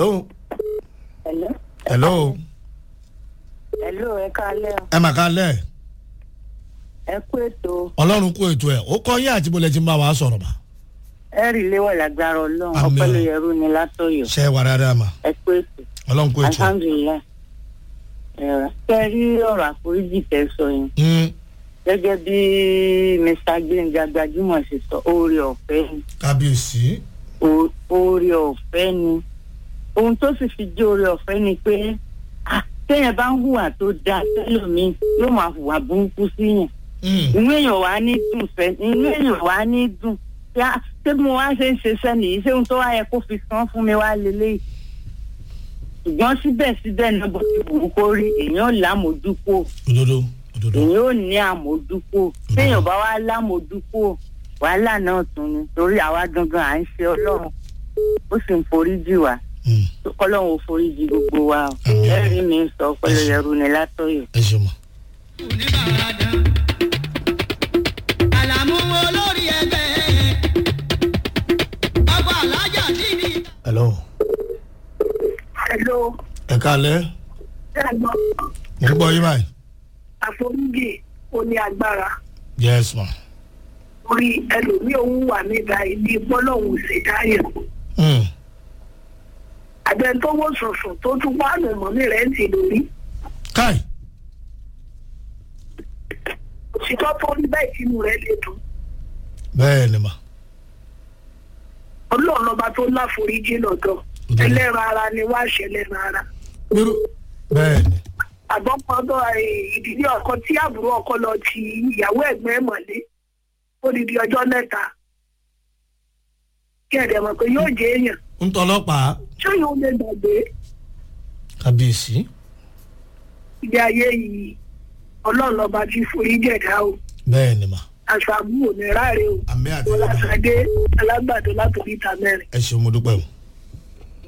hello Hello. hello Hello, ẹ káalẹ́ o. ẹ mà ká lẹ̀ ẹ kú ètò ọlọ́run kó ètò ẹ̀ ó kọ́ yín àti bọ́lẹ̀ tí ń bá wa sọ̀rọ̀ mà ẹ rí léwọ̀ lágbára ọlọ́run Àmín. ọpẹ́ ló yẹrù ni látọ̀yọ̀ ṣe é wà dáadáa mà ẹ kú ètò ọlọ́run kó ètò ẹ̀. alhamdulilayi ẹ kẹ rí ọ̀rọ̀ àforíjì tẹ sọ yẹn Mm, gẹ́gẹ́ bí mr gbẹ̀ngà gbajúmọ̀ ṣe sọ oore ọ̀fẹ́ ni kábíyèsí O- oore ọ̀fẹ́ ni ohun tó sì fi jẹ́ oore ọ̀fẹ́ ni pé ah, téèyàn bá ń hùwà tó dáa tẹ́lòmíì yóò máa hùwà burúkú síyàn Mm, inú èèyàn wá ní dùn fẹ́ inú èèyàn wá ní dùn yá ṣé mo wá ṣe ń ṣe sẹ́ni yìí ṣé ohun tó wá yẹ kó fi san fún mi wá lélẹ́yìí ṣùgbọ́n síbẹ̀síbẹ̀ náà bó ti wù ú kó rí èèyàn lámòdúkò òdodo òdodo èèyàn ò ní àmójúkò téèyàn bá wá lámòdúkò wàhálà náà tún ni torí àwa gangan à ń ṣe ọlọ́run ó sì ń foríjì wá Mm, kọ́lọ́run ò foríjì gbogbo wa o Àmín. ẹ̀rí mi sọ pẹ̀lú ẹrù ni látọ̀yọ̀. ẹ ṣe mọ̀. àlàmú olórí ẹgbẹ́ ọgbà alájà dídì. hello Hello, ẹ ká lẹ̀ ẹ̀gbọ́n mo ń gbọ́ yín báyìí. àforíjì ó ní agbára yes ma. orí ẹlòmíì òun wà nígbà ìdí bọ́lọ́hún ṣèdáyẹ̀. Mm, àbẹ̀ tó wó sọ̀sọ̀ tó tún wá nù mọ́ ní rẹ̀ ń ti lórí. káì òṣìṣọ́ tó rí bẹ́ẹ̀ tínú rẹ̀ lè dùn. bẹ́ẹ̀ ni mà. ọlọ́run ọba tó láforíjì lọ́dọ̀ Òdodo. ẹlẹ́ran ara ni wá ṣẹlẹ́ran ara. gbèrú bẹ́ẹ̀ ni àgbọ̀pọ̀dọ̀ ìdílé ọkọ tí àbúrò ọkọ lọ ti ìyàwó ẹ̀gbọ́n ẹ̀ mọ̀lé ó di di ọjọ́ mẹ́ta kí ẹ̀dẹ̀ mọ̀ pé yóò jẹ́ èèyàn ń tọ́lọ́pàá ṣé yóò lè gbàgbé kábíyèsí. ilé ayé yìí ọlọ́run lọ́ba ti forí jẹ̀dá o bẹ́ẹ̀ ni mà. aṣọ àbúrò ní ráre o àmì àti bọ́lá sadé alágbàdo látòrí ìta mẹ́rin. ẹ ṣeun mo dúpẹ́ o.